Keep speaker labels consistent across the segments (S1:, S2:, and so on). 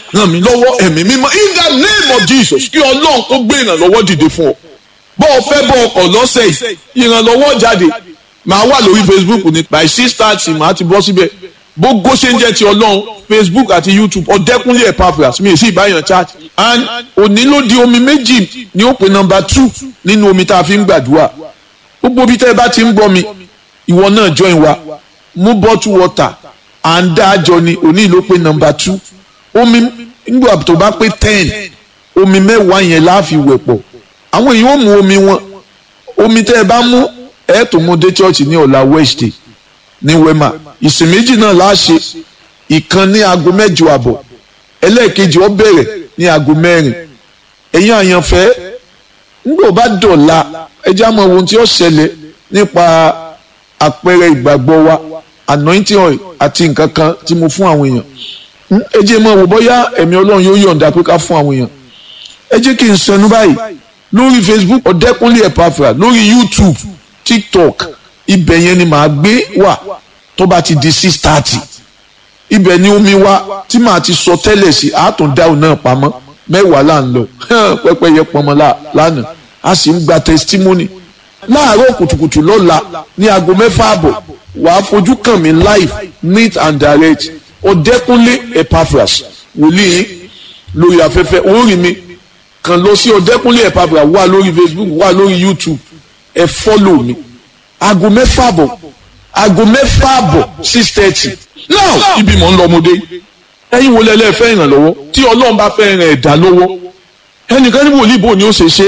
S1: ràn mí lọ́wọ́ ẹ̀mí mímọ́ in the name of Jesus kí ọlọ́run kó gbé ìrànlọ́wọ́ dìde fún ọ bọ́ ọ fẹ́ bọ́ ọkọ̀ lọ́sẹ̀ yìí ìrànlọ́wọ́ jáde màá wà lórí Facebook ní by six thirty màá ti bọ́ síbẹ̀ gbogbo ṣe ń jẹ́ ti ọlọ́run Facebook àti YouTube ọ̀dẹ́kúnlé Epaphras mi ì sí ìbáyàn chat and òní ló di omi méjì ní ó pe number two nínú omi tá a fi ń gbàdúrà gbogbo bí tẹ́ ẹ bá ti ń gbọ́ mi ìwọ náà join wa mú bottle water à ń dá àjọ ni òní ló pe number two omi nígbà tó bá pé ten omi mẹ́wàá yẹn láàfin wẹ̀ pọ̀ àwọn èèyàn ò mú omi wọn omi tẹ́ ẹ bá mú ẹ tó mú dé church ní ọ̀la Wednesday ní wema ìsìn méjì náà láṣẹ ìkan ní aago mẹ́jọ àbọ̀ ẹlẹ́ẹ̀kejì ó bẹ̀rẹ̀ ní aago mẹ́rin ẹ̀yin àyànfẹ́ nígbà bá dọ̀la ẹjẹ́ àmọ́ ohun tí ó ṣẹlẹ̀ nípa àpẹẹrẹ ìgbàgbọ́ wa anointing oil àti nǹkan kan tí mo fún àwọn èèyàn ẹ jẹ́ mọ̀ wò bóyá ẹ̀mí ọlọ́run yóò yọ̀ǹda pé ká fún àwọn èèyàn ẹ jẹ́ kí n sọnù báyìí lórí Facebook ọ̀dẹ́kúnlé Epaphras lórí YouTube TikTok ibẹ̀ yẹn ni màá gbé wà tó bá ti di six thirty ibẹ̀ ni omi wa tí màá ti sọ tẹ́lẹ̀ sí àátún dáhùn náà pamọ́ mẹ́wàá là ń lọ pẹ́pẹ́ yẹ pọnmọ́ lánàá a sì ń gba testimony láàárọ̀ kùtùkùtù lọ́la ní aago mẹ́fà àbọ̀ wàá fojú kàn mí live neat and direct ọ̀dẹ́kúnlé Epaphras wòlíì lórí afẹ́fẹ́ orí mi kàn lọ sí ọ̀dẹ́kúnlé Epaphras wà lórí Facebook wà lórí YouTube ẹ fọ́lò mi aago mẹ́fà àbọ̀ aago mẹ́fà àbọ̀ six thirty now ibi mọ̀ ń lọ ọmọdé ẹ̀yin wo lẹ́lẹ́ fẹ́ ìrànlọ́wọ́ tí ọlọ́run bá fẹ́ ràn ẹ̀dá lọ́wọ́ ẹnìkan ní wòlíì bò ní ó ṣe ṣe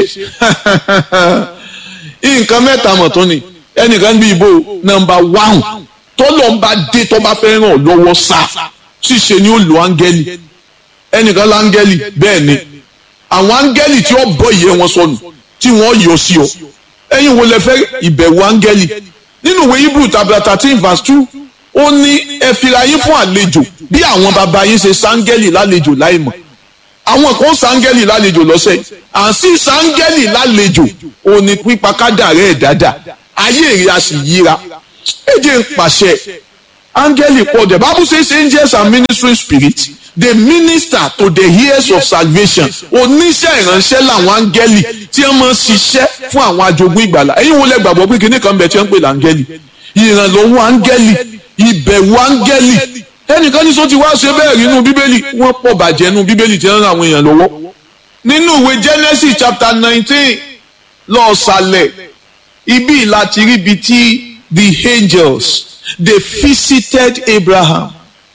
S1: nǹkan mẹ́ta mọ̀ tó ni ẹnìkan bí ibo nọ́mbà wáhùn tọ́lọ̀ ń bá dé tó bá fẹ́ ràn lọ́wọ́ sá ṣíṣe ni ó lo áńgẹ́lì ẹnìkan láńgẹ́lì bẹ́ẹ̀ ni àwọn áńgẹ́lì tí ó bọ́ ìyẹ́ wọn sọnù tí wọ́n yọ sí ọ ẹ̀yin wo lẹ fẹ́ ìbẹ̀wò áńgẹ́lì nínú ìwé Hebrew tabla thirteen verse two ó ní ẹ fira yín fún àlejò bí àwọn bàbá yín ṣe sáńgẹ́lì lálejò láìmọ̀ àwọn kan sáńgẹ́lì lálejò lọ́sẹ̀ à ń sí sáńgẹ́lì lálejò ó ní pípa kádàrẹ́ ẹ̀ dáadáa ayé èrè a sì yíra ẹ jẹ́ ń pàṣẹ áńgẹ́lì pọ̀ the Bible says angels are ministering spirits they minister to the heirs of salvation oníṣẹ́ ìránṣẹ́ làwọn áńgẹ́lì tí wọ́n máa ń ṣiṣẹ́ fún àwọn ajogún ìgbàlà ẹ̀yin wo lẹ gbàgbọ́ pé kinní kan bẹ̀ tí wọ́n ń pè láńgẹ́lì ìrànlọ́wọ́ áńgẹ́lì ìbẹ̀wò áńgẹ́lì ẹnìkan ní sọ ti wá ṣe bẹ́ẹ̀ rí inú bíbélì wọ́n pọ̀ bàjẹ́ inú bíbélì tí wọ́n ran àwọn èèyàn lọ́wọ́ nínú ìwé Genesis chapter nineteen lọ́ọ̀sálẹ̀ ibi láti rí ibi tí the angels they visited Abraham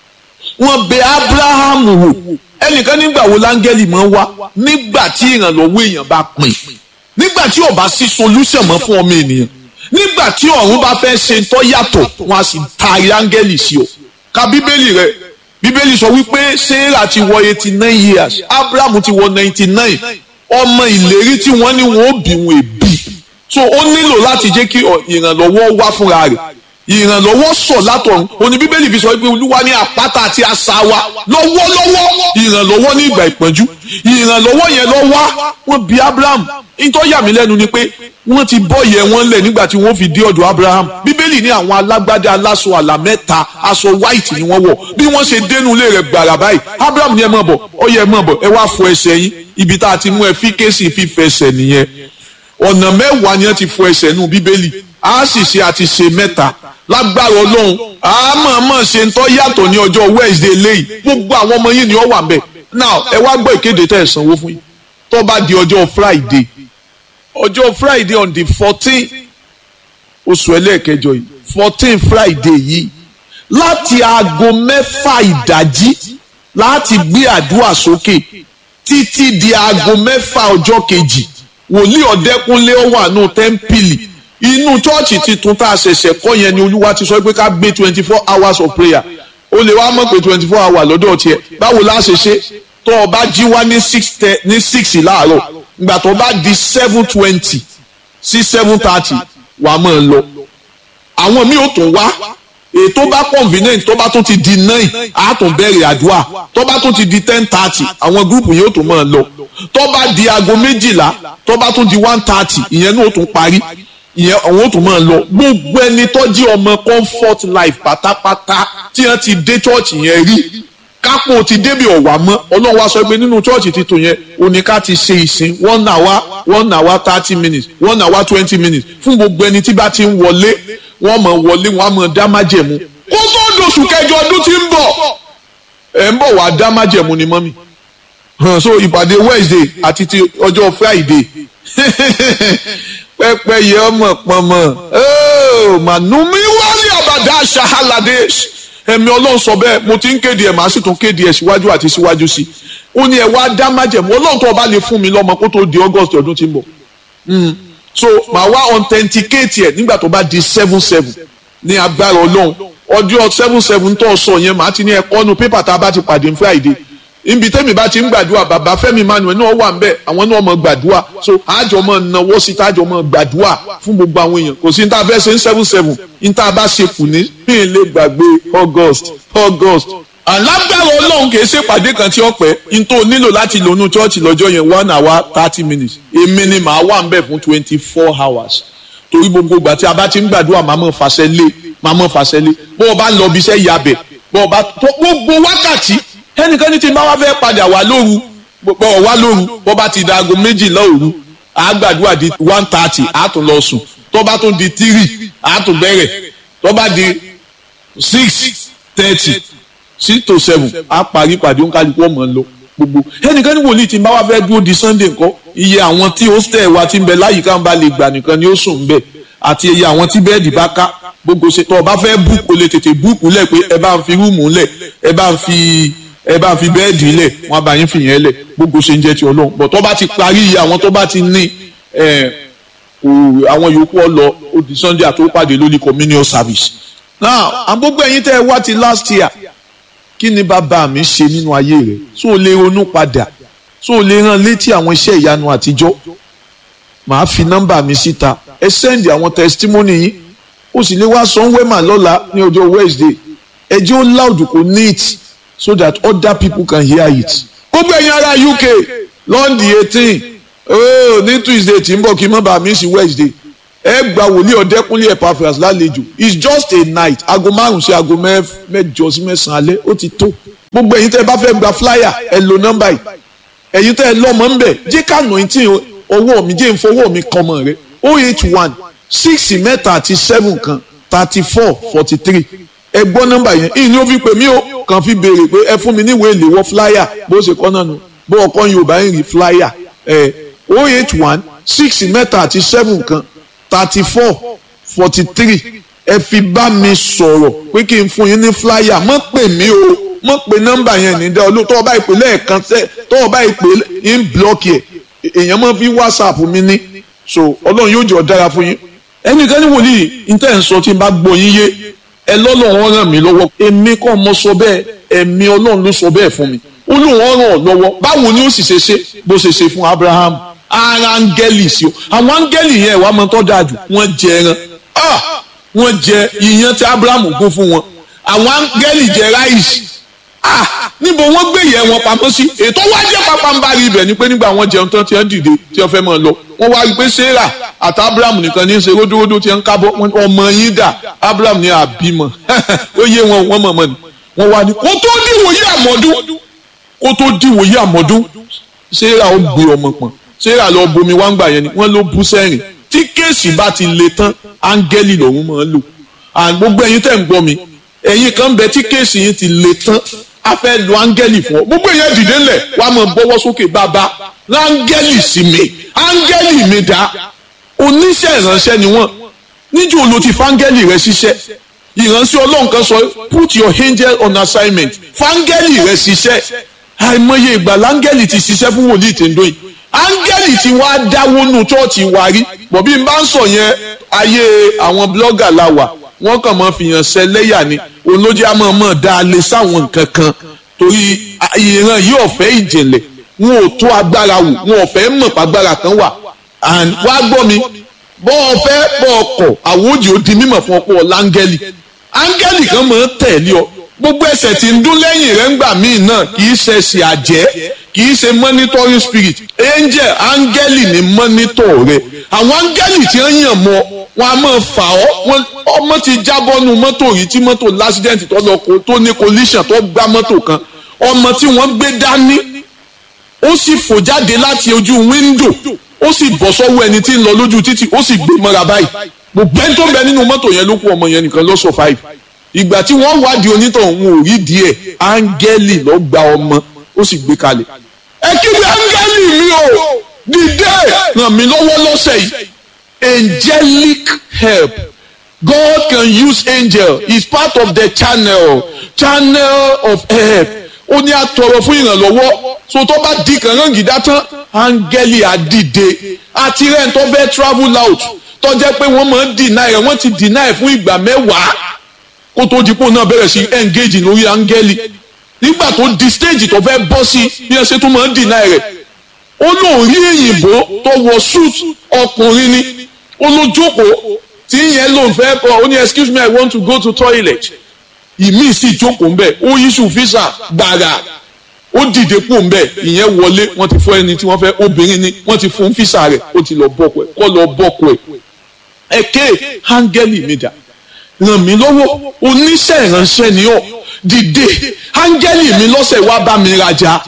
S1: wọ́n bẹ̀ Abraham wò ẹnìkan nígbà wo láńgẹ́lì máa wá nígbà tí ìrànlọ́wọ́ èèyàn bá pin nígbà tí ó bá sí solution mọ́ fún ọmọ ènìyàn nígbà tí ọ̀run bá fẹ́ ṣe tó yàtọ̀ wọn a sì taari áńgẹ́lì sí ọ ka bíbélì rẹ bíbélì sọ wípé sarah ti wọ eighty nine years abraham ti wọ ninety nine ọmọ ìlérí tí wọ́n ní wọn ó bí wọn èbí so ó nílò láti jẹ́ kí ìrànlọ́wọ́ wá fúnra rẹ̀ ìrànlọ́wọ́ sọ̀ látọ̀run òní bíbélì fi sọ wípé olúwa ní àpáta àti asà wa lọ́wọ́lọ́wọ́ ìrànlọ́wọ́ ní ìgbà ìpọ́njú ìrànlọ́wọ́ yẹn lọ wá wọ́n bí abraham nítorí yà mí lẹ́nu ni pé wọ́n ti bọ́ yẹ wọ́n lẹ̀ nígbà tí wọ́n fi dé ọ̀dọ̀ abraham bíbélì ní àwọn alágbádá aláṣọ àlà mẹ́ta aṣọ white ni wọ́n wọ̀ bí wọ́n ṣe dénú ilé rẹ̀ gbàrà báyìí abraham ní ẹ mọ̀ bọ̀ ọ yẹ ẹ mọ̀ bọ̀ ẹ wá fọ ẹsẹ̀ yín ibi tá a ti mú ẹ fi kéésì fífẹsẹ̀ nìyẹn ọ̀nà mẹ́wàá ni wọ́n ti fọ ẹsẹ̀ nù bíbélì a sì ṣe àti ṣe mẹ́ta lágbára ọlọ́run a máa máa ṣe ń tọ́ yàtọ̀ ní ọjọ́ wednesday lẹ́yìn gbogbo àwọn ọmọ yìí ni ó wà bẹ́ẹ̀ now ẹ wá gbọ́ ìkéde tẹ́ ẹ̀ sanwó fún yín tó bá di ọjọ́ friday ọjọ́ friday on the fourteen oṣù ẹlẹ́ẹ̀kẹjọ yìí fourteen friday yìí láti aago mẹ́fà ìdájí láti gbé àdúrà sókè títí di aago mẹ́fà ọjọ́ kejì wòlíì ọ̀dẹ́kúnlé ó wà nù tẹ́ḿpìlì inú chọ́ọ̀chì titun tá a ṣẹ̀ṣẹ̀ kọ́ yẹn ni olúwa ti sọ pé ká gbé twenty four hours of prayer o lè wá mọ̀ pé twenty four hours lọ́dọ̀ tiẹ̀ báwo la ṣe ṣe tó o bá jí wá ní six ní six láàárọ̀ ìgbà tó bá di seven twenty sí seven thirty wà á máa lọ àwọn míì ò tún wá ètò bá convenient tó bá tún ti di nine á tún bẹ̀rẹ̀ àdúrà tó bá tún ti di ten thirty àwọn gúrùpù yóò tún máa lọ tó bá di aago méjìlá tó bá tún di one thirty ìyẹn náà ó tún parí ìyẹn àwọn ò tún máa lọ gbogbo ẹni tó jí ọmọ comfort life pátápátá tí wọ́n ti dé church yẹn rí kápò ti débi ọ̀wà mọ́ ọlọ́run wá sọ pé nínú chọ́ọ̀chì titun yẹn òní ká ti ṣe ìsìn one hour one hour thirty minutes one hour twenty minutes fún gbogbo ẹni tí bá ti ń wọlé wọ́n mọ̀ wọlé wọ́n á mọ̀ dá májẹ̀mú kó tó dòṣù kẹjọ ọdún tí ń bọ̀ ẹ̀ ń bọ̀ wá dá májẹ̀mú ni mọ́mì hàn so ìpàdé Wednesday àti ti ọjọ́ Friday pẹ́pẹ́ yẹ ọmọ pọnmọ mànúmí wálé àbàdà ṣahalade ẹ̀mí ọlọ́run sọ bẹ́ẹ̀ mo ti ń kéde ẹ̀ màá sì tún kéde ẹ̀ síwájú àti síwájú sí i ó ní ẹ wá dá májẹ̀mú ọlọ́run tó o bá lè fún mi lọ́mọ kó tó di August ọdún tí ń bọ̀ so màá wá authenticate ẹ̀ nígbà tó bá di seven seven ní agbára ọlọ́run ọjọ́ seven seven tó sọ yẹn màá ti ní ẹ̀kọ́ nu pépà tá a bá ti pàdé ní Friday ibi tẹ́mi bá ti ń gbàdúrà bàbá Fẹ́mi Emmanuel náà wà nbẹ àwọn náà mọ gbàdúrà so àjọ mọ náwó sí tájọ mọ gbàdúrà fún gbogbo àwọn èèyàn kò sí ní tá a fẹ́ ṣe ń seven seven ní tá a bá ṣe kù ní bí n lè gbàgbé August August alágbára Ọlọ́run kì í ṣe pàdé kan tí ó pẹ́ n tó nílò láti lónú chọ́ọ̀chì lọ́jọ́ yẹn one hour thirty minutes èmi ni màá wà nbẹ fún twenty four hours torí gbogbo ìgbà tí a bá ti ń gbàdúrà màá mọ̀ fàṣẹ lé màá mọ̀ fàṣẹ lé bó o bá lọ bí iṣẹ́ yabẹ̀ bó o bá gbogbo wákàtí ẹnìkan ní ti máa wá fẹ́ padà wá lóru bọ̀ wá lóru bọ́ bá ti da aago méjìlá òru àgbàdua di one thirty àtún lọ sùn tó bá tún di three àtún bẹ̀rẹ̀ tó bá di six thirty six to seven á parí pàdé òǹkàlùkù ọmọ lọ gbogbo ẹnìkan ní wòlíì tí máa wá fẹ́ dúró di sunday nǹkan iye àwọn tí hostel wa ti ń bẹ láyìíká ń bá lè gbà nìkan ni ó sùn ń bẹ àti iye àwọn tí bẹ́ẹ̀dì bá ká gbogbo ṣe tó o bá fẹ́ búùkù lè tètè búùkù lẹ̀ pé ẹ bá ń fi rúùmù lẹ̀ ẹ bá ń fi ẹ bá fi bẹ́ẹ̀dì lẹ̀ wọ́n bá yín fìyẹn lẹ̀ gbogbo ṣe ń jẹ́ ti ọlọ́run bọ̀ tó bá ti parí iye àwọn tó bá ti ní àwọn yòókù ọlọ odi sunday àti òpàdé lórí communion service. now àgbógbó ẹ̀yin tẹ́ ẹ wá ti last year kí ni bàbá mi ṣe nínú ayé rẹ̀ so o lè ronú padà so o lè rán létí àwọn iṣẹ́ ìyanu àtijọ́ màá fi nọ́mbà mi síta ẹ sẹ́ndì àwọn testimony yín o sì lè wá sanwó-ẹ̀mà lọ́la ní ọjọ́ wednesday ẹ jẹ́ ó loud kó neat so that other people can hear it. gbogbo ẹ̀yin ará UK lọ́ndì eighteen oh ní Tuesday tí ń bọ̀ kí n má bàa miss Wednesday ẹ gba wòlíì ọ̀dẹ́kúnlé Epaphras lálejò it's just a night aago márùn sí aago mẹ́jọ sí mẹ́sàn-án alẹ́ ó ti tó gbogbo ẹ̀yin tẹ́ ẹ bá fẹ́ gba flyer ẹ lo nọ́mbà yìí ẹ̀yin tẹ́ ẹ lọ́mọ ń bẹ̀ jẹ́ ká nineteen owó mi jẹ́ ìfowó mi kan mọ̀ rẹ oh eight one six mẹ́ta àti seven kan thirty four forty three ẹ gbọ́ nọ́mbà yẹn ìyìn ni ó fi pè mí o kàn fi béèrè pé ẹ fún mi níwèé ìléwọ́ flyer bó ṣe kọ́ náà nù bó ọkọ yorùbá ń rí flyer ẹ o eight one six mẹ́ta àti seven kan thirty four forty three ẹ fi bá mi sọ̀rọ̀ pé kí n fún yín ní flyer mọ́ pè mí o mọ́ pè nọ́mbà yẹn ní dá olú tọ́wọ́ bá ìpè lẹ́ẹ̀kan tẹ́ tọ́wọ́ bá ìpè ń blọ́ọ̀kì ẹ̀ èèyàn mọ́ fi whatsapp mi ní so ọlọ́run yóò jọ dára fún yín ẹnìkan ní wòlíì ní tẹ́ ń sọ tí n bá gbọ́ yín yé ẹ lọ́lọ́run ràn mí lọ́wọ́ èmi kọ́ mo sọ bẹ́ẹ̀ ẹ̀mí ọlọ́run ló sọ bẹ́ẹ̀ fún mi ó lóun ràn ọ́ lọ́wọ́ báwo ni ó sì ṣe ṣe bó ṣe ṣe fún Abraham ara áńgẹ́lì sí o àwọn áńgẹ́lì yẹn wàá mọ tó dáa jù wọ́n jẹ ẹran wọ́n jẹ ìyẹn tí Abraham gún fún wọn àwọn áńgẹ́lì jẹ ráìsì níbo wọ́n gbé ìyẹn wọn pamọ́ sí ètò wá jẹ́ pápánbárì ibẹ̀ ni pé nígbà wọ́n jẹun tán tí wọ́n dìde tí wọ́n fẹ́ máa lọ wọ́n wá rí pé Sarah àti Abraham nìkan ní í ṣe ródóródó tí wọ́n ń kábọ́ ọmọ yín dà Abraham ní àbímọ ó yé wọn wọ́n mọ̀ mọ́ ni wọ́n wá ní kó tó dìwòye àmọ́dún kó tó dìwòye àmọ́dún Sarah ó gbé ọmọ pọ̀n Sarah lọ bomi wá ń gbà yẹn ni wọ́n ló bú sẹ́rìn tí kéèsì bá ti le tán áńgẹ́lì lòun máa ń lò gbogbo ẹ̀yin tẹ̀ ń gbọ́ mi ẹ̀yin kan bẹ tí kéèsì yín ti le tán a fẹ́ lo áńgẹ́lì fún ọ gbogbo èèyàn dìde ńlẹ̀ wàá mọ̀ bọ́wọ́ sókè bàbá áńgẹ́lì sí mi áńgẹ́lì mi dá oníṣẹ́ ìránṣẹ́ ni wọ́n níjó ló ti fáńgẹ́lì rẹ ṣiṣẹ́ ìránṣẹ́ ọlọ́run kan sọ put your angel on assignment fáńgẹ́lì rẹ ṣiṣẹ́ àìmọye ìgbà láńgẹ́lì ti ṣiṣẹ́ fún wòlíì tèǹdó yìí áńgẹ́lì ti wá dáwó nù chọ́ọ̀chì wa rí bọ̀bí n bá ń sọ yẹn ayé àwọn blọ́gà la wà wọ́n kàn máa fìyàn ṣẹlẹ́yà ni olójú àmọ́ mọ̀ dá a lè sáwọn nǹkan kan torí ìran yìí ọ̀fẹ́ ìjìnlẹ̀ wọn ò tó agbára wò wọn ò fẹ́ mọ̀ pàgbára kan wà and wá gbọ́ mi bọ́ ọ fẹ́ bọ́ ọ kọ̀ àwòjì ó di mímọ̀ fún ọ̀pọ̀ láńgẹ́lì áńgẹ́lì kan máa ń tẹ̀lé ọ gbogbo ẹsẹ̀ tí ń dún lẹ́yìn rẹ̀ ńgbà míì náà kì í ṣe ẹsẹ̀ àjẹ́ kì í ṣe monitoring spirit angel áńgẹ́lì ní monitor rẹ̀ àwọn áńgẹ́lì tí wọ́n yàn mọ́ wọn a máa fà ọ́ ọmọ ti jábọ́ nu mọ́tò yìí tí mọ́tò lásìdẹ́ǹtì tó lọ kó tó ní collision tó gbá mọ́tò kan ọmọ tí wọ́n gbé dání ó sì fò jáde láti ojú wíńdò ó sì bọ́ sọ́wọ́ ẹni tí ń lọ lójú títì ó sì gbé mọ́ra báyìí gbogbo ẹni tó ń bẹ nínú mọ́tò yẹn ló kú ọmọ yẹn nìkan ló survive ìgbà tí wọ́n wádìí onítọ̀hún ò rí díẹ̀ áńgẹ́lì ló gba ọmọ ó sì gbé kalẹ̀ ẹ kígbe áńgẹ́lì mi o dìde ràn mí lọ́wọ́ lọ́sẹ̀ yìí angelic help God can use angel is part of the channel channel of help ó ní àtọrọ fún ìrànlọ́wọ́ so tó bá di kàngán gìdá tán áńgẹ́lì àdìde àti rẹ̀ tó fẹ́ travel out tó jẹ́ pé wọ́n máa ń deny rẹ̀ wọ́n ti deny fún ìgbà mẹ́wàá kó tó di pò náà bẹ̀rẹ̀ sí engage lórí áńgẹ́lì nígbà tó di stage tó fẹ́ bọ́ sí bí ẹ ṣe tún máa ń deny rẹ̀ ó lóun rí èyìnbó tó wọ suit ọkùnrin ni ó ló jókòó tí yẹn lòun fẹ́ bọ̀ ó ní excuse me I want to go to toilet ìmí sì jókòó ńbẹ ó yíṣù físà gbàrà ó dìde kú ńbẹ ìyẹn wọlé wọ́n ti fún ẹni tí wọ́n fẹ́ obìnrin ni wọ́n ti fún físà rẹ̀ ó ti lọ bọkọ ẹ kọ lọ bọkọ ẹ ẹkẹ áńgẹ́lì mi dà ràn mí lọ́wọ́ oníṣẹ́ ìránṣẹ́ ni ọ́ dìde áńgẹ́lì mi lọ́sẹ̀ wá bá mi rajà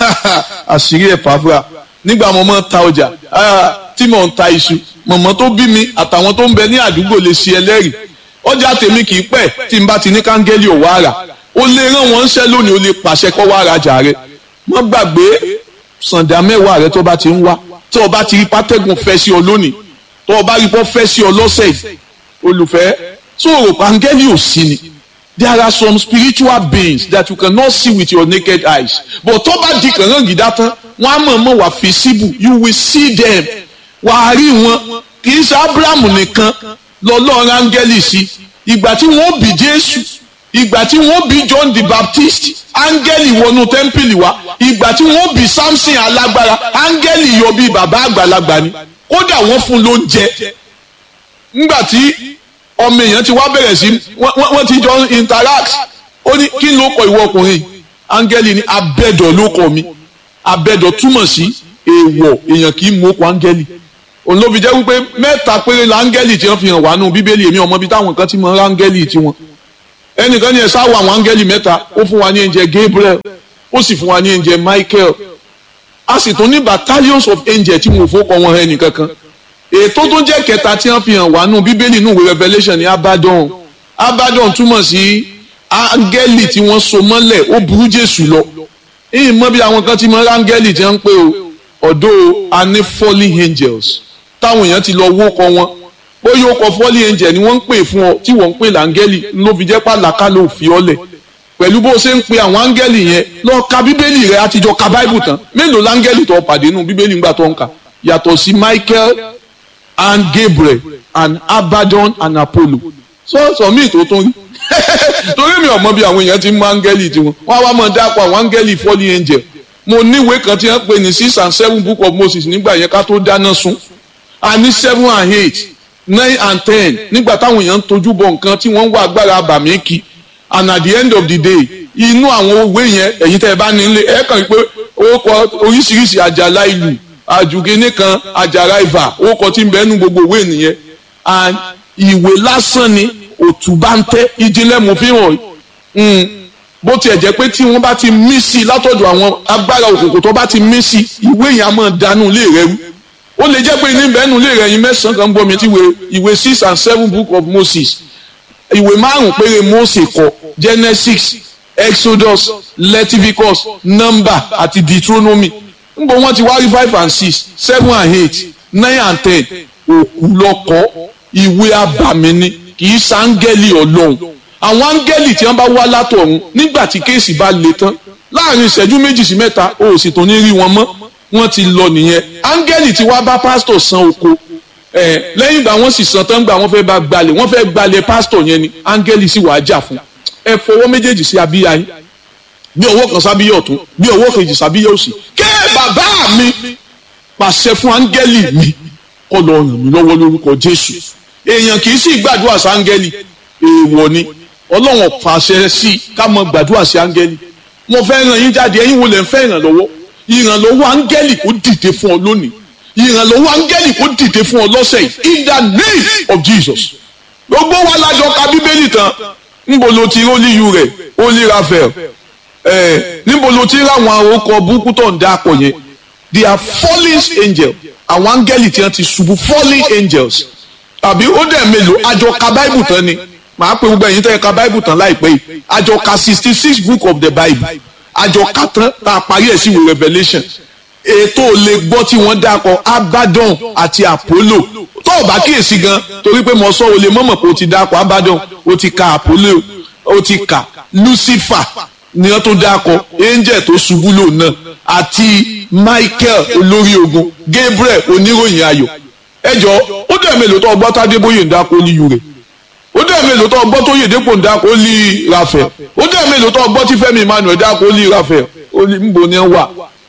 S1: àṣírí ẹ̀ fàáfúra nígbà mo máa ń ta ọjà tí mo ń ta iṣu mọ̀mọ́ tó bí mi àtàwọn tó ń bẹ ní àdúgbò lè ṣe ẹlẹ́rìí ọjà tèmi kì í pẹ́ tí n bá ti ní káńgẹ́lì ò wá rà ó lè rán wọn ṣẹ́ lónìí ó lè pàṣẹ kọ́ wá rajà rẹ má gbàgbé sàǹdà mẹ́wàá rẹ tó bá ti ń wá tó o bá ti rí pátẹ́gùn fẹ́ sí ọ lónìí tó o bá rí pọ́ fẹ́ sí ọ lọ́sẹ̀ yìí olùfẹ́ tó o rò páńgẹ́lì ò sí ni there are some spiritual beings that you cannot see with your naked eyes but tó bá di kàngán gidá tán wọ́n á mọ̀ mọ̀ wà visible you will see them wà á rí wọn kì í ṣe abrahamu nìkan lọ́lọ́run áńgẹ́lì sí ìgbà tí wọ́n bí jésù ìgbà tí wọ́n bí john the baptist áńgẹ́lì wọnú tẹ́ḿpìlì wá ìgbà tí wọ́n bí samson alágbára áńgẹ́lì yọ bí bàbá àgbàlagbà ni kódà wọ́n fún lóúnjẹ ńgbà tí ọmọ èèyàn ti wá bẹ̀rẹ̀ sí wọ́n ti jọ interact ó ní kí ló kọ ìwọ ọkùnrin áńgẹ́lì ní abẹ́dọ̀ ló kọ mi abẹ́dọ̀ túmọ̀ sí èèwọ̀ èèyàn kì í mú okùn áńgẹ́lì òun ló fi jẹ́ wípé mẹ́ta péré la áńgẹ́lì tí wọ́n fi hàn wá nù bíbélì èmi ọmọ bíi táwọn kan ti mọ áńgẹ́lì tiwọn ẹnìkan ní ẹ sáwọ àwọn áńgẹ́lì mẹ́ta ó fún wa ní ẹ̀jẹ̀ Gabriel ó sì fún wa ní ẹ̀jẹ̀ Michael a sì tún ní battalions of angels tí wọn ò fọkọ wọn ẹnì kankan ètò tó jẹ́ kẹta tí wọ́n fi hàn wá nù bíbélì nù wí Revelation ní Abaddon Abaddon túmọ̀ sí áńgẹ́lì tí wọ́n so mọ́lẹ̀ ó burú Jésù lọ ìyìn mọ́ bí àwọn kan ti mọ áńgẹ́lì tí wọ́n ń pè ó ọ̀dọ́ a ní fallen angels táwọn èèyàn ti lọ wó kọ wọn bóyá ó kọ fallen angel ni wọ́n ń pè fún ọ tí wọ́n ń pè láńgẹ́lì ló fi jẹ́ pàlàkà ló fi ọ́lẹ̀ pẹ̀lú bó ṣe ń pe àwọn áńgẹ́lì yẹn lọ ka bíbélì rẹ àtijọ́ ka báìbù tán mélòó láńgẹ́lì tó pàdé nù bíbélì ńgbà tó ń kà yàtọ̀ sí Michael and Gabriel and Abaddon and Apollo sọ́ọ̀sọ̀ míì tó tún rí torí mi ò mọ bí àwọn èèyàn ti ń mọ áńgẹ́lì tiwọn wọ́n á wá mọ dápọ̀ àwọn áńgẹ́lì fallen angel mo níwèé kan tí wọ́n pè ní six and seven book of Moses nígbà yẹn ká tó dáná sun a ní seven and eight nine and ten nígbà táwọn èèyàn ń tojú bọ nǹkan tí wọ́n ń wá agbára àbàmì kí and at the end of the day inú àwọn òwe yẹn ẹ̀yin tẹ́ ẹ bá nílé ẹ kàn pé ó kọ oríṣiríṣi àjàlá ìlú àjùgínní kan àjàrà ìfà ó kọ tí ń bẹ́ẹ̀ nú gbogbo òwe nìyẹn and ìwé lásán ni òtúbá ń tẹ́ ìjìnlẹ̀ mú fi hàn bó tiẹ̀ jẹ́ pé tí wọ́n bá ti mí sí i látọ̀dọ̀ àwọn agbára òkùnkùn tó bá ti mí sí i ìwé yẹn á máa dànù lé rẹ rú ó lè jẹ́ pé ní bẹ́ẹ̀nù lé rẹ yín mẹ́sàn-án kan gbọ́ mi ti ìwé six and seven book of Moses ìwé márùn-ún péré Mósè kọ Genesis Exodus Leviticus Number àti Deuteronomy níbo wọ́n ti wá rí five and six seven and eight nine and ten òkú lọ́kọ́ ìwé abàmì ni kì í sáńgẹ́lì ọlọ́run àwọn áńgẹ́lì tí wọ́n bá wá látọ̀run nígbà tí kéèsì bá le tán láàrin ìṣẹ́jú méjì sí mẹ́ta o ò sì tún ní rí wọn mọ́ wọ́n ti lọ nìyẹn áńgẹ́lì tí wá bá pásítọ̀ san oko ẹ̀ lẹ́yìn ìgbà wọ́n sì san tán gbà wọ́n fẹ́ bá gbalẹ̀ wọ́n fẹ́ gbalẹ̀ pásítọ̀ yẹn ni áńgẹ́lì sì wàá jà fún ẹ fọwọ́ méjèèjì sí abíyá yín bí ọwọ́ kan sábíyá ọ̀tún bí ọwọ́ kejì sábíyá òsì ké bàbá mi pàṣẹ fún áńgẹ́lì mi kó lọ ràn mí lọ́wọ́ lórúkọ Jésù èèyàn kì í sì gbàdúrà sí áńgẹ́lì èèwọ̀ ni ọlọ́run fàṣẹ sí i ká mọ gbàdúrà sí áńgẹ́lì mo fẹ́ ràn yín jáde ẹ̀yin wo lẹ̀ ń fẹ́ ìrànlọ́wọ́ ìrànlọ́wọ́ áńgẹ́lì kó dìde fún ọ lónìí ìrànlọ́wọ́ áńgẹ́lì kó dìde fún ọ lọ́sẹ̀ yìí in the name of Jesus gbogbo wa lájọ ka bíbélì tán níbo ló ti rólíyù rẹ̀ holy raphael ẹ níbo ló ti ráwọn orúkọ burúkú tó ń dáko yẹn they are fallen angels àwọn áńgẹ́lì tí wọ́n ti ṣubú fallen angels àbí ó dẹ̀ mélòó àjọ ka bible tán ni màá pe gbogbo ẹ̀yin tẹ́ ẹ ka bible tán láìpẹ́ yìí àjọ ka sixty six book of the bible àjọ ka tán tá a parí ẹ̀ sí ìwé revelation ètò lè gbọ́ tí wọ́n dákọ̀ abaddon àti apollo tó o bá kíyèsí gan torí pé mo sọ o lè mọ̀mọ̀ pé o ti dákọ̀ abaddon o ti ka apollo o ti ka lucifer ni wọ́n tó dákọ̀ angel tó ṣubú lò náà àti michael olórí ogun gabriel oníròyìn ayọ̀ ẹjọ́ ó dẹ̀ mélòó tó ọgbọ́n tádébóyè ń dákọ̀ ní yure ó dẹ̀ mélòó tó ọgbọ́n tó yèdèpò ń dákọ̀ ní rafael ó dẹ̀ mélòó tó ọgbọ́n tí fẹ́mi emmanuel dákọ̀ ní rafael ó ní nbọ ni wà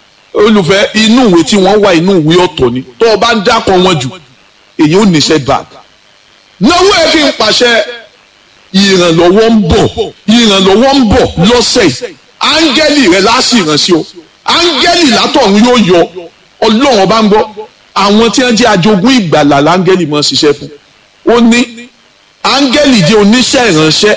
S1: olùfẹ́ inú ìwé tí wọ́n wà inú ìwé ọ̀tọ̀ ni tó o bá ń dákọ̀ wọn jù èyí ò ní setback náwó ẹ kí n pàṣẹ ìrànlọ́wọ́ ń bọ̀ ìrànlọ́wọ́ ń bọ̀ lọ́sẹ̀ yìí áńgẹ́lì rẹ láti ìrànṣẹ́ o áńgẹ́lì látọ̀run yóò yọ ọlọ́run ọba ń gbọ́ àwọn tí wọ́n jẹ́ ajogún ìgbàlà láńgẹ́lì máa ń ṣiṣẹ́ fún ó ní áńgẹ́lì jẹ́ oníṣẹ́ ìránṣẹ́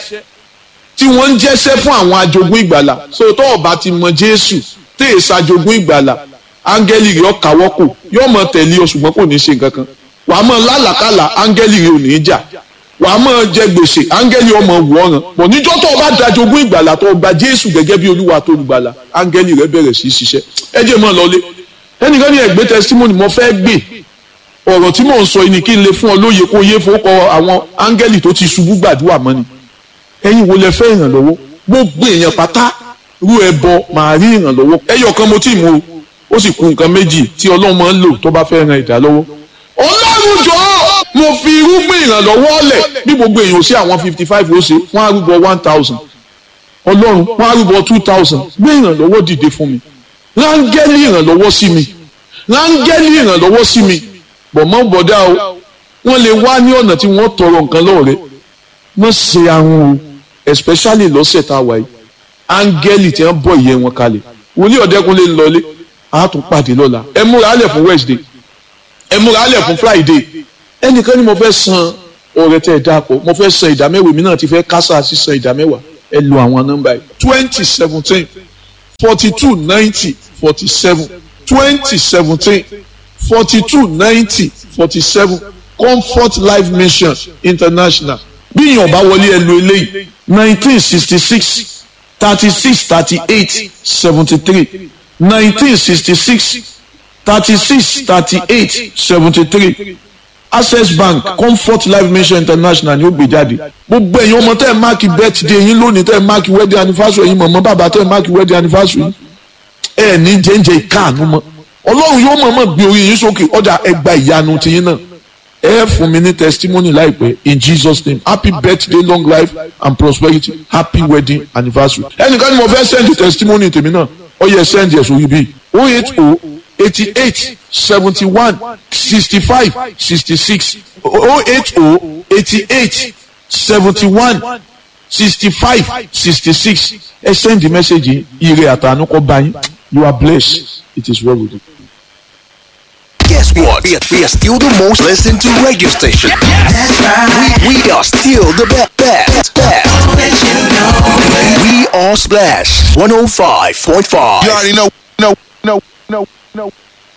S1: tí wọ́n ń jẹ́ṣẹ́ fún àwọn ajogún ìgbàlà so tó o bá ti mọ jésù tẹ́ ẹ̀ ṣàjogún ìgbàlà áńgẹ́lì rẹ̀ ọ̀kàwọ́ kò yóò mọ tẹ̀lé o ṣùgbọ́n kò ní ṣe nǹkan kan wàá mọ lálàkàlà áńgẹ́lì rẹ̀ ò ní í jà wàá mọ jẹ gbèsè áńgẹ́lì ọmọ wọ̀ọ̀ràn pọ̀ níjọ́ tó o bá dajogún ìgbàlà tó o gba jésù gẹ́gẹ́ bí olúwa tó gbàlà áńgẹ́lì rẹ̀ bẹ̀rẹ̀ sí í ṣiṣẹ́ ẹ jẹ́ mọ́ lọlé ẹnìkan ní ẹgbẹ́ testimony mo fẹ́ gbé ọ̀rọ̀ tí mò ń sọ ni kí n lè fún ọ lóye kó yé fowókọ àwọn áńgẹ́lì tó ti ṣubú gbàdúrà mọ́ ni ẹ̀yin wo lẹ fẹ́ ìrànlọ́wọ́ gbogbo èèyàn pátá rú ẹbọ màá rí ìrànlọ́wọ́ ẹyọ kan mo tí ì mú o ó sì kù nǹkan méjì tí ọlọ́run máa ń lò tó bá fẹ́ ran ìdá lọ́wọ́ ọlọ́run jọ mo fi irúgbìn ìrànlọ́wọ́ lẹ̀ bí gbogbo èèyàn sí àwọn fifty five ó ṣe wọ́n á rúbọ one thousand ọlọ́run wọ́n á rúbọ two thousand gbé ìrànlọ́wọ́ dìde fún mi rángẹ́lì ìrànlọ́wọ́ sí mi rángẹ́lì ìrànlọ́wọ́ sí mi bọ̀mọ́ bọ̀dá o wọ́n lè wá ní ọ̀nà tí wọ́n tọrọ nǹkan lọ́wọ́ rẹ wọ́n ṣe àwọn o especially lọ́sẹ̀ tá a wà yìí áńgẹ́lì tí wọ́n bọ̀ ìyẹn wọn kalẹ̀ wòlíì ọ̀dẹ́kunlé ń lọlé a tún pàdé lọ́la ẹ múra alẹ̀ fún Wednesday ẹ múra alẹ̀ fún Friday ẹnìkan ni mo fẹ́ san ọ̀rẹ́ tẹ́ ẹ dáàpọ̀ mo fẹ́ san ìdámẹ́wàá mi náà ti fẹ́ kásá sí san ìdámẹ́wàá ẹ lo àwọn nọ́mbà yìí twenty seventeen forty two ninety forty seven twenty seventeen forty two ninety forty seven Comfort Life Mission International bí èèyàn bá wọlé ẹ lo eléyìí nineteen sixty six thirty six thirty eight seventy three nineteen sixty six thirty six thirty eight seventy three access bank comfort life mission international ni ó gbé jáde gbogbo ẹ̀yin ọmọ tẹ́ ẹ̀ máàkì birthday yín lónìí tẹ́ ẹ̀ máàkì wedding anniversary yín mọ̀mọ́ bàbá tẹ́ ẹ̀ máàkì wedding anniversary yín ẹ̀ ní jẹ́njẹ́ ìkáàánú mọ́ ọlọ́run yóò mọ̀ọ́mọ̀ gbé orí yín sókè ọjà ẹgbà ìyanu tiyín náà ẹ fún mi ní testimony láìpẹ́ in jesus name happy birthday long life and prosperity happy wedding anniversary ẹnìkan ni mo fẹ́ send testimony tèmi náà ó yẹ send yẹ sórí bíi oh eight oh eighty eight seventy one sixty five sixty six oh eight oh eighty eight seventy one sixty five sixty six ẹ send the message ire àtànú kọ bá yín you are blessed it is well with you.
S2: Guess what? We are, we are still the most listened to radio station.
S3: That's right.
S2: We, we are still the best. best, best.
S3: Let you know.
S2: We are Splash 105.5.
S4: You already know, know, know, know, know.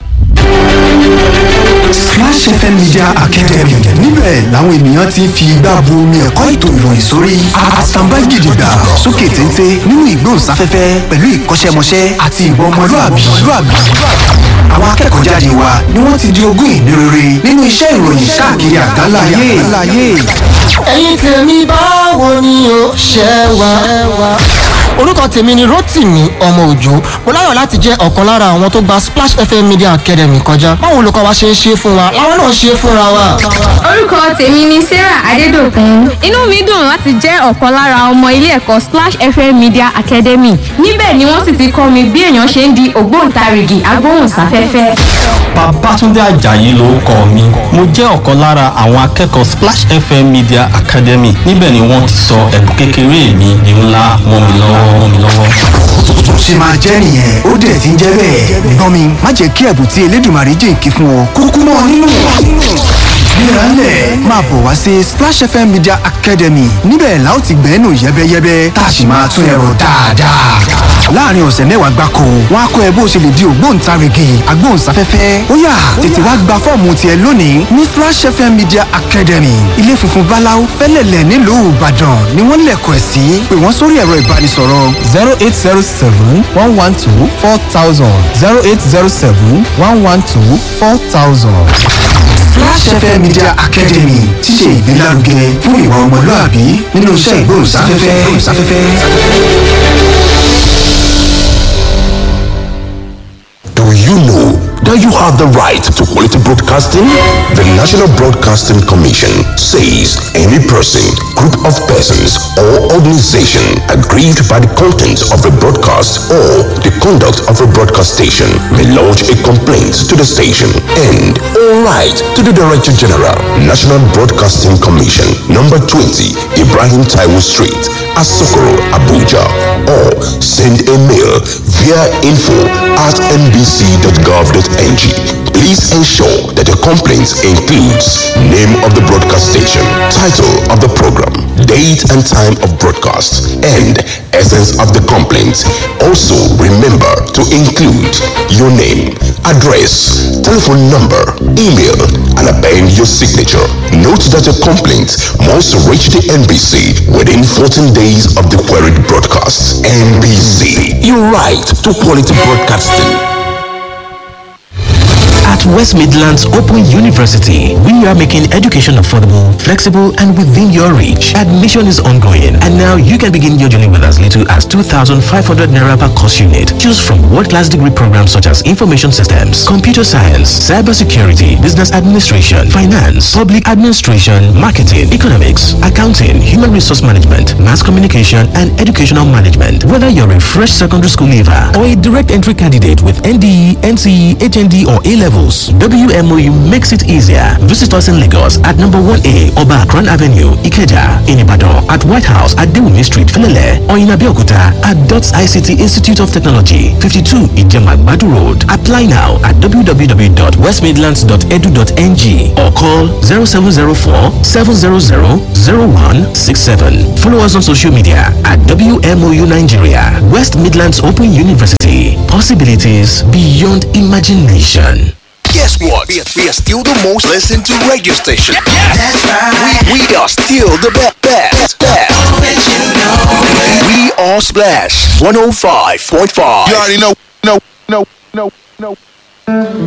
S5: Splash FM Media Academy níbẹ̀ làwọn ènìyàn ti ń fi igbá bu omi ẹ̀kọ́ ètò ìròyìn sórí àtàǹbá gidigba sókè téńté nínú ìgbóhùnsáfẹ́fẹ́ pẹ̀lú ìkọ́ṣẹ́mọṣẹ́ àti ìwà ọmọlúàbí. àwọn akẹ́kọ̀ọ́ jáde wa ni wọ́n ti di ogún ìní rere nínú iṣẹ́ ìròyìn káàkiri àgbáláyé.
S6: ẹ̀yin tèmi báwo ni o ṣe wà. orúkọ tèmi ni Rótìmí ọmọ òjò mo láyọ̀ láti jẹ́ ọ̀kan lára àwọn tó gba Splash FM Media Academy kọjá báwo olùkọ́ wa ṣe ń ṣe fún wa làwọn náà ṣe fúnra wa.
S7: orúkọ tèmi ni sarah adédọ̀kun inú mi dùn láti jẹ́ ọ̀kan lára ọmọ ilé ẹ̀kọ́ splash fm media academy níbẹ̀ ni wọ́n sì ti kọ́ mi bí èèyàn ṣe ń di ògbóǹtarìgì agbóhùnsáfẹ́fẹ́.
S8: Babátúndé Àjàyí lórúkọ mi mo jẹ́ ọ̀kan lára àwọn akẹ́kọ̀ọ́ Splash FM Media Academy níbẹ̀ ni wọ́n ti sọ ẹ̀bùn kékeré mi di ńlá mọ́ mi lọ́wọ́ mọ́ mi lọ́wọ́.
S5: tó ṣe máa jẹ́ nìyẹn ó dẹ̀ ti ń jẹ́ bẹ́ẹ̀. gbọ́n mi má jẹ́ kí ẹ̀bùn tí Elédùmarè jìnkí fún ọ kúkú mọ́ nínú. gbéraálẹ̀ máa bọ̀ wá sí splash fm media academy níbẹ̀ la ó ti gbẹ́nu yẹ́bẹ́yẹ́bẹ́ tá a sì máa tún ẹ̀rọ dáadáa. láàrin ọ̀sẹ̀ mẹ́wàá gbáko wọn á kọ́ ẹ bó ṣe lè di ògbóǹtarìgì agbóhùnsáfẹ́fẹ́ ó yá tètè wá gba fọ́ọ̀mù tiẹ̀ lónìí ní splash fm media academy ilé funfun báláú fẹ́lẹ̀lẹ̀ nílùú ìbàdàn ni wọ́n lẹ̀kọ̀ ẹ̀ sí pé wọ́n sórí ẹ̀rọ ìbánisọ̀rọ̀
S9: zero eight zero seven one one two four thousand zero eight zero seven one one two four thousand.
S5: Flash FM Media Academy ti ṣe ìgbélárugẹ fún ìwà ọmọlúàbí nínú iṣẹ́ ìgbóhùnsáfẹ́fẹ́.
S2: Do you know that you have the right to quality broadcasting? The National Broadcasting Commission says any person, group of persons, or organization aggrieved by the content of a broadcast or the conduct of a broadcast station may lodge a complaint to the station and all right to the Director General, National Broadcasting Commission, number 20, Ibrahim Taiwo Street, Asokoro, Abuja, or send a mail via info at nbc.gov.ng. Please ensure that your complaint includes name of the broadcast station, title of the program, date and time of broadcast, and essence of the complaint. Also, remember to include your name, address, telephone number, email, and append your signature. Note that your complaint must reach the NBC within 14 days of the queried broadcast. NBC, your right to quality broadcasting.
S10: At West Midlands Open University, we are making education affordable, flexible, and within your reach. Admission is ongoing, and now you can begin your journey with as little as 2,500 naira per course unit. Choose from world-class degree programs such as information systems, computer science, cybersecurity, business administration, finance, public administration, marketing, economics, accounting, human resource management, mass communication, and educational management. Whether you're a fresh secondary school leaver or a direct entry candidate with NDE, NCE, HND, or A levels, WMOU makes it easier. Visit us in Lagos at number 1A Oba Akran Avenue, Ikeja, in Ibadan, at White House at Dewumi Street, Filele, or in Abeokuta at DOTS ICT Institute of Technology, 52 Ijemagbadu Road. Apply now at www.westmidlands.edu.ng or call 0704 700 0167. Follow us on social media at WMOU Nigeria, West Midlands Open University. Possibilities beyond imagination.
S2: Guess what? We are, we are still the most listened to radio station.
S3: That's right.
S2: We, we are still the best. best, best.
S3: Let you know.
S2: We are Splash 105.5.
S4: You already know, know, know, know, know.